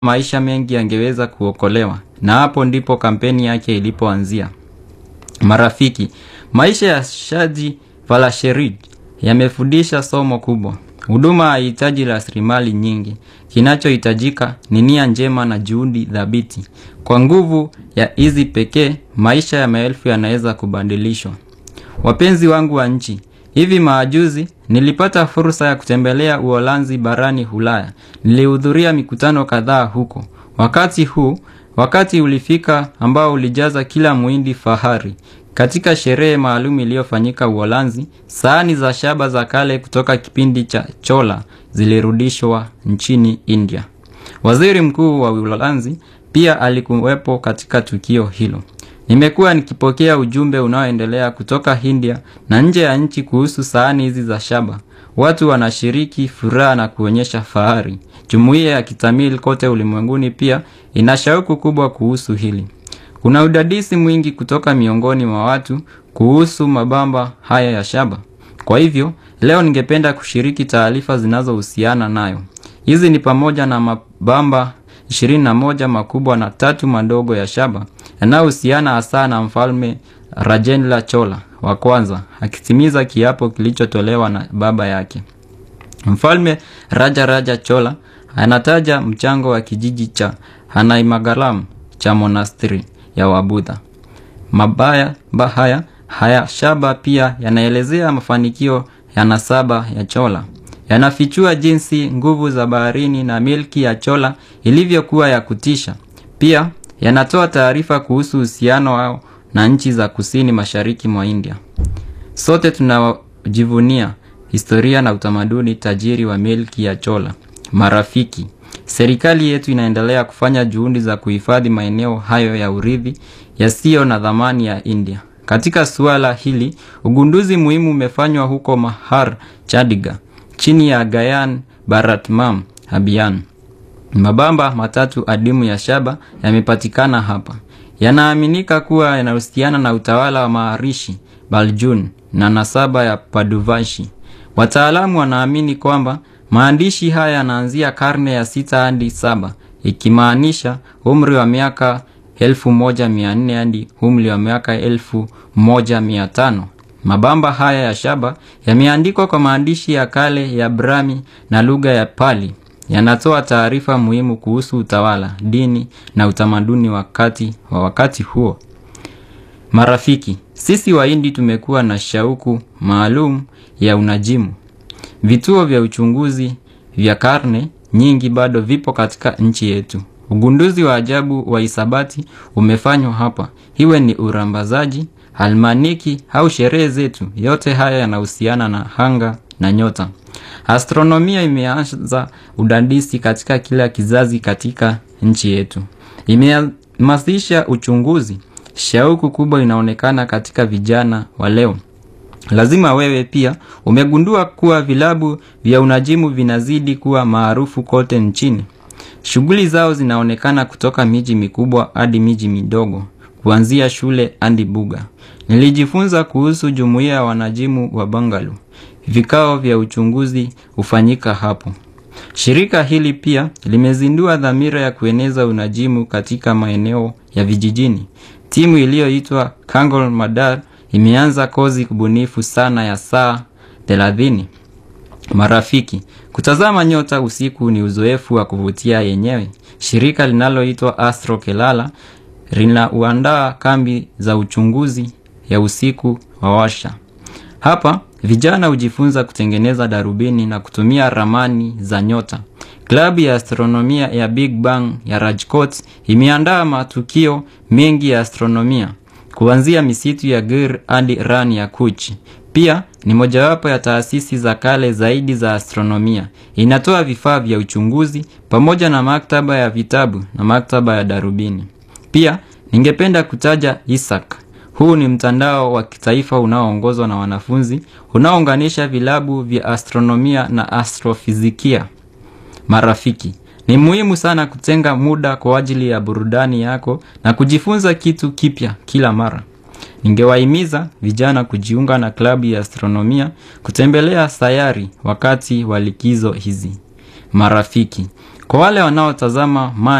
maisha mengi yangeweza kuokolewa, na hapo ndipo kampeni yake ilipoanzia. Marafiki, maisha ya Shaji Valasherid yamefundisha somo kubwa. Huduma haihitaji rasilimali nyingi. Kinachohitajika ni nia njema na juhudi thabiti. Kwa nguvu ya hizi pekee, maisha ya maelfu yanaweza kubadilishwa. Wapenzi wangu wa nchi, hivi majuzi nilipata fursa ya kutembelea Uholanzi barani Ulaya. Nilihudhuria mikutano kadhaa huko. Wakati huu, wakati ulifika ambao ulijaza kila muhindi fahari. Katika sherehe maalum iliyofanyika Uholanzi, sahani za shaba za kale kutoka kipindi cha Chola zilirudishwa nchini India. Waziri Mkuu wa Uholanzi pia alikuwepo katika tukio hilo. Nimekuwa nikipokea ujumbe unaoendelea kutoka India na nje ya nchi kuhusu sahani hizi za shaba. Watu wanashiriki furaha na kuonyesha fahari. Jumuiya ya Kitamil kote ulimwenguni pia ina shauku kubwa kuhusu hili. Kuna udadisi mwingi kutoka miongoni mwa watu kuhusu mabamba haya ya shaba. Kwa hivyo, leo ningependa kushiriki taarifa zinazohusiana nayo. Hizi ni pamoja na mabamba 21 makubwa na tatu madogo ya shaba yanayohusiana hasa na mfalme Rajendra Chola wa kwanza akitimiza kiapo kilichotolewa na baba yake. Mfalme Raja Raja Chola anataja mchango wa kijiji cha Hanaimagalam cha monastiri ya Wabudha. Mabaya haya haya shaba pia yanaelezea mafanikio ya nasaba ya Chola. Yanafichua jinsi nguvu za baharini na milki ya Chola ilivyokuwa ya kutisha. Pia yanatoa taarifa kuhusu uhusiano wao na nchi za kusini mashariki mwa India. Sote tunajivunia historia na utamaduni tajiri wa milki ya Chola. Marafiki, serikali yetu inaendelea kufanya juhudi za kuhifadhi maeneo hayo ya urithi yasiyo na dhamani ya India. Katika suala hili, ugunduzi muhimu umefanywa huko Mahar Chandigarh chini ya Gayan Bharatmam Abhiyan. Mabamba matatu adimu ya shaba yamepatikana hapa. Yanaaminika kuwa yanahusiana na utawala wa Maharishi Baljun na nasaba ya Paduvashi. Wataalamu wanaamini kwamba maandishi haya yanaanzia karne ya sita hadi saba, ikimaanisha umri wa miaka elfu moja mia nne hadi umri wa miaka elfu moja mia tano. Mabamba haya ya shaba yameandikwa kwa maandishi ya kale ya Brahmi na lugha ya Pali. Yanatoa taarifa muhimu kuhusu utawala, dini na utamaduni wakati wa wakati huo. Marafiki, sisi Wahindi tumekuwa na shauku maalum ya unajimu. Vituo vya uchunguzi vya karne nyingi bado vipo katika nchi yetu. Ugunduzi wa ajabu wa hisabati umefanywa hapa, iwe ni urambazaji, almaniki au sherehe zetu. Yote haya yanahusiana na anga na nyota. Astronomia imeanza udadisi katika kila kizazi katika nchi yetu, imehamasisha uchunguzi. Shauku kubwa inaonekana katika vijana wa leo. Lazima wewe pia umegundua kuwa vilabu vya unajimu vinazidi kuwa maarufu kote nchini. Shughuli zao zinaonekana kutoka miji mikubwa hadi miji midogo, kuanzia shule hadi buga. Nilijifunza kuhusu jumuiya ya wanajimu wa Bangalore. Vikao vya uchunguzi hufanyika hapo. Shirika hili pia limezindua dhamira ya kueneza unajimu katika maeneo ya vijijini. Timu iliyoitwa Kangol Madar imeanza kozi kubunifu sana ya saa 30. Marafiki, kutazama nyota usiku ni uzoefu wa kuvutia yenyewe. Shirika linaloitwa Astro Kelala linauandaa kambi za uchunguzi ya usiku wa washa. Hapa vijana hujifunza kutengeneza darubini na kutumia ramani za nyota. Klabu ya astronomia ya Big Bang ya Rajkot imeandaa matukio mengi ya astronomia kuanzia misitu ya Gir hadi Ran ya Kuch. Pia ni mojawapo ya taasisi za kale zaidi za astronomia. Inatoa vifaa vya uchunguzi pamoja na maktaba ya vitabu na maktaba ya darubini. Pia ningependa kutaja ISAC. Huu ni mtandao wa kitaifa unaoongozwa na wanafunzi unaounganisha vilabu vya astronomia na astrofizikia. Marafiki, ni muhimu sana kutenga muda kwa ajili ya burudani yako na kujifunza kitu kipya kila mara. Ningewahimiza vijana kujiunga na klabu ya astronomia, kutembelea sayari wakati wa likizo hizi. Marafiki, Kwa wale wanaotazama